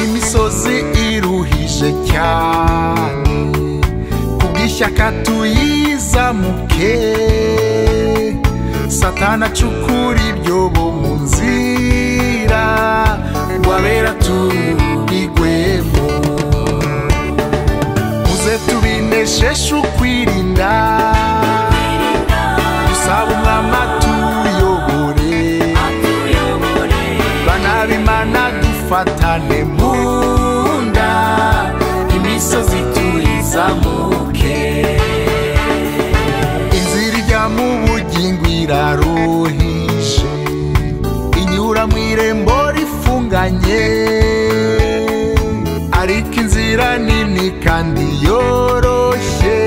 imisozi iruhije cyane kubw'ishyaka tuyizamuke satana acukura ibyobo mu nzira ngo abera tubigwemo muze tubinesheje ukwirinda dusabe umwami atuyobore bana b'imana dufatane mu nda imisozi tuyizamuke inzira ijya mu bugingo iraruhishe inyura mu irembo rifunganye ariko inzira nini kandi yoroshye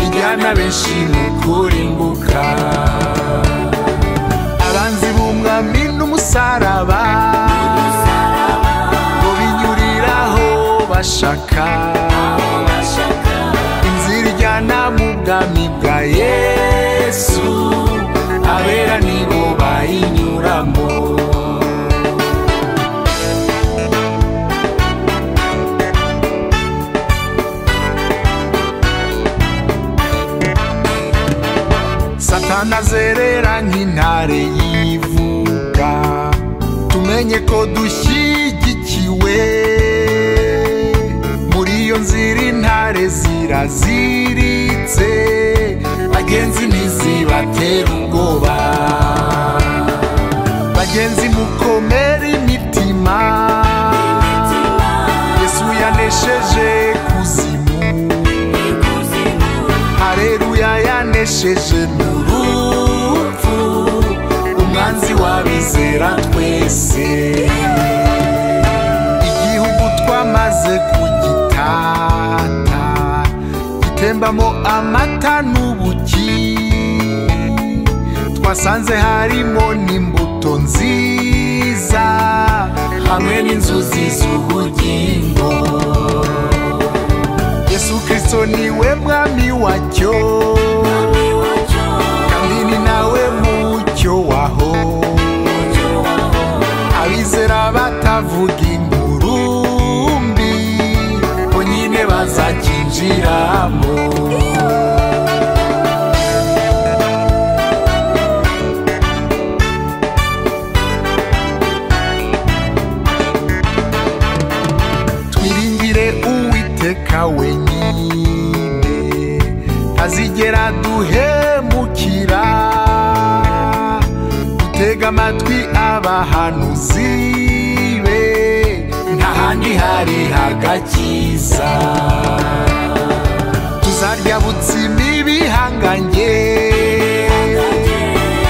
ijyana benshi mu kurimbuka abanzi b'umwami n'umusaraba ngo binyuriraho bashaka inzira ijyana mu bwami bwa yesu abera nibo bayinyuramo satana azerera nk'intare yivuga tumenye ko dushyigikiwe muri iyo nzira intare ziraziritse bagenzi ntizibatera ubwoba bagenzi mukomere imitima yesu yanesheje kuzimu hareruya yanesheje mu rupfu umwanzi wabizera twese igihugu twamaze kugitata gitembamo amata n'ubuki twasanze harimo n'imbuto nziza hamwe n'inzuzi z'ubugingo yesu kristo niwe mwami wacyo kandi ni nawe mucyo waho abizera batavuga ingurumbi bo nyine bazakinjiramo twiringire uwiteka wenyine tazigera duhemukira dutega amatwi abahanuzi be nta handi hari hagakiza tuzarya butsimi bihangange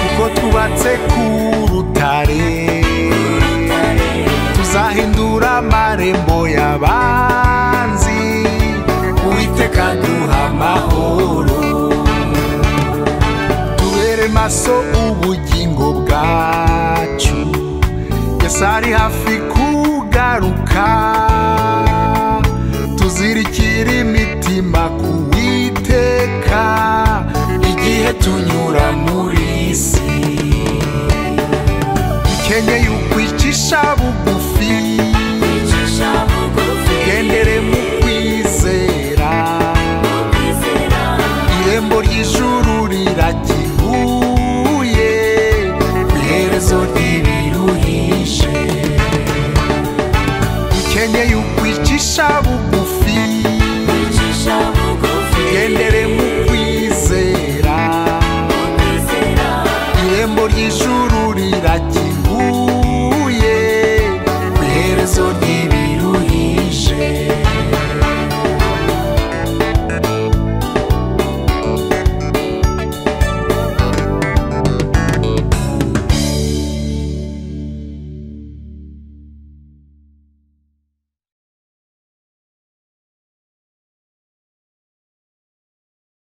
kuko twubatse ku rutare tuzahindura amarembo y'abanzi uwiteka duha amahoro tubere maso ubugingo bwacu yesu ari hafi kugaruka tuzirikire imitima ku witeka igihe tunyura muri isi dukenyeye